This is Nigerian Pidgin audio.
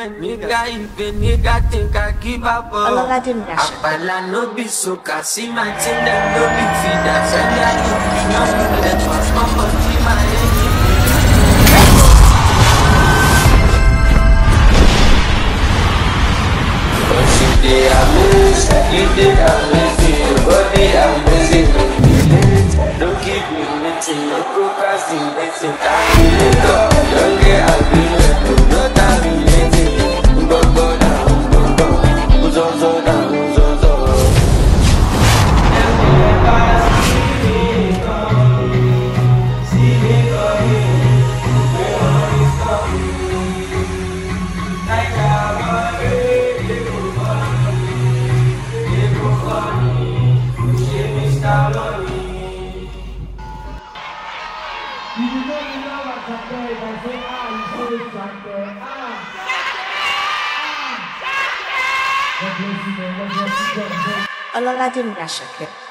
when nigga if a nigga think I give up. oh. Ọlọ́ládé Ngasha. Apala no be soka, see my team them no be feeders. And I know no be let us come on, see my engine. But you dey amaze, you dey amazing, your body amazing. Don't keep me waiting, no procrastinating. Calculator, don't get agreement, no terminating. Go go down, go go, zo zo down, zo zo. You know you know what's up there. If I say ah, you say it's right there. Ah. Ah. God bless you, man. God bless you. God bless you. Ọlọ́ládé Ngasha.